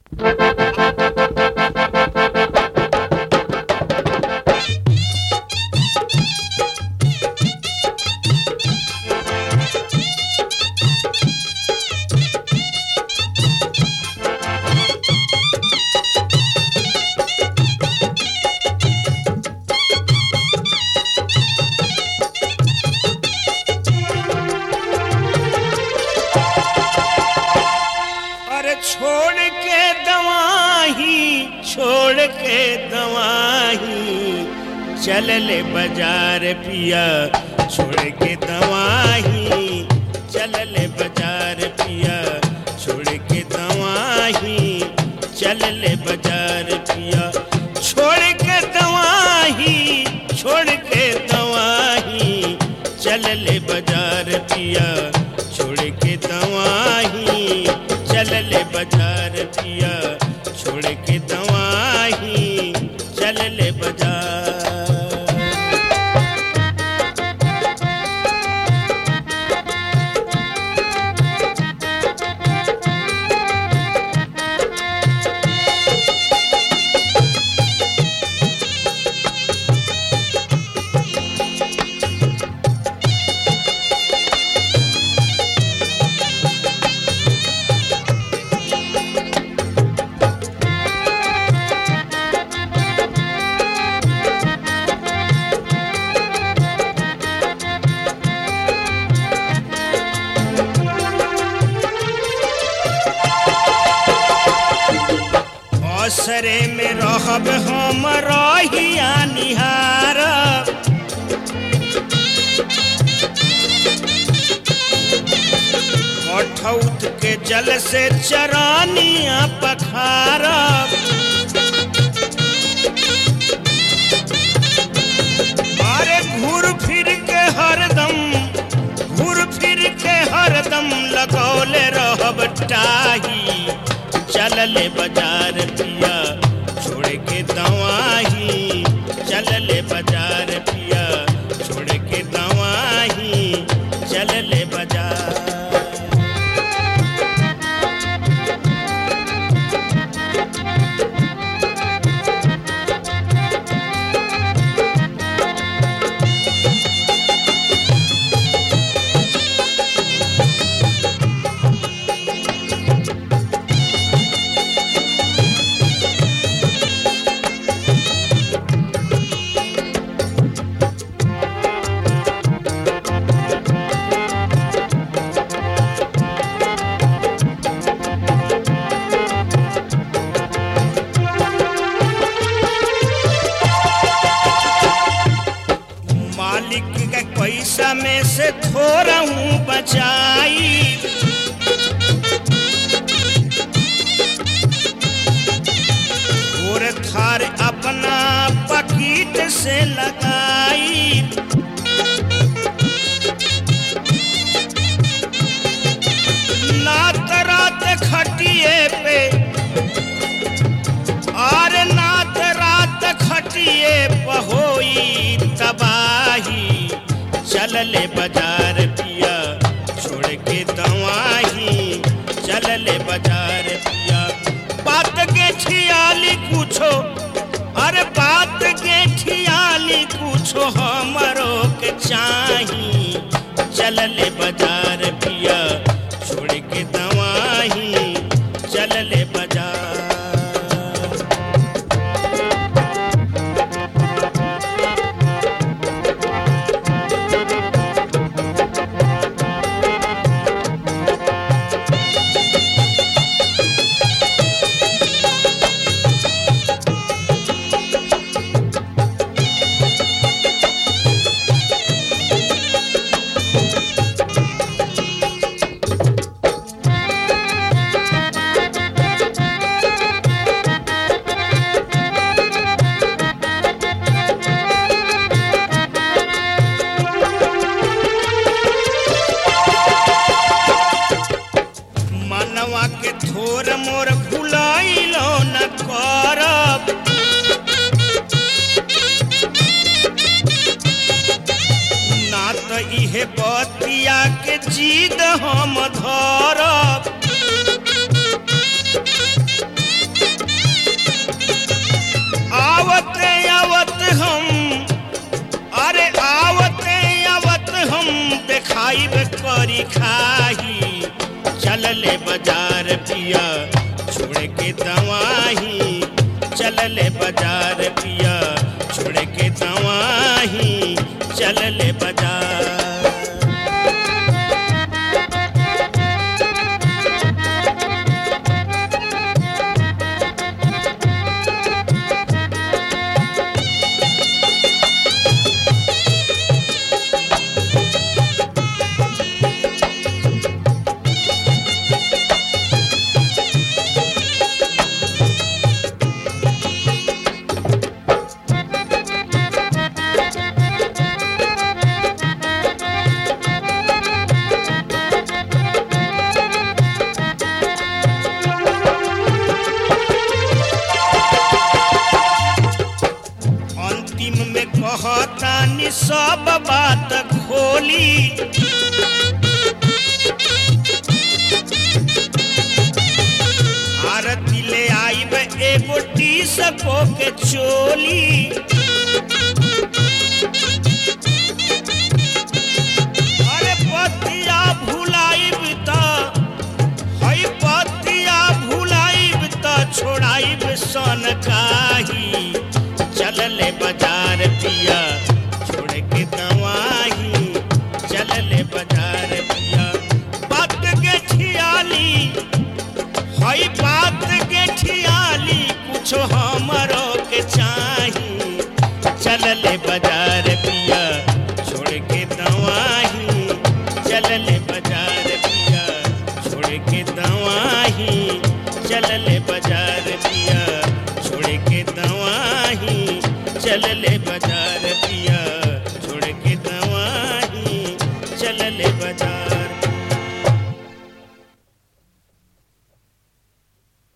अरे छोड़ के दवाही छोड़ के दवाही चल ले बाजार पिया छोड़ के दवाही चल ले बाजार पिया छोड़ के दवाही चल ले बाजार पिया छोड़ के दवाही छोड़ के दवाही चल ले बाजार पिया छोड़ के दवाही चल ले बाजार पिया छोड़ के दवाही चल ले बाजार असरे में रहब हम रहिया निहार अठौत के जल से चरानिया पखार अरे घूर फिर के हरदम घूर फिर के हरदम लगौले रहब टाही चल ले बाजार पिया छोड़ के दवाही चल ले बाजार पिया छोड़ के दवाही चल ले बाजार मालिक के पैसा में से थोड़ा हूँ बचाई और थार अपना पकीट से लगाई नात रात खटिए पे और नात रात खटिए पहोई तबाही चल ले बाजार पिया छोड़ के दवाही चल ले बाजार पिया बात के ठियाली कुछो अरे बात के ठियाली कुछो हमरो के चाही चल ले बाजार पिया छोड़ के दवाही चल ले बाजार मनवा के थोर मोर भुलाइलो न करब ना त इहे बतिया के जीद हम धरब पिया छोड़ के दवाही चलले बाजार पिया छोड़ के दवाही चलले बाजार अंतिम में कहतानी सब बात खोली आरती ले आईब एगो टी सको के चोली अरे पतिया भुलाइब त हई पतिया भुलाइब त छोड़ाइब सन काही चलले बाजार पिया छोड़ के दवाही चलले बाजार पिया बात के छियाली हई बात के छियाली कुछ हमरो के चाही चलले बाजार पिया छोड़ के दवाही चलले बाजार पिया छोड़ के दवाही चलले बाजार पिया छोड़ के दवाही चलले बाजार पिया छोड़ के दवाही चलले बाजार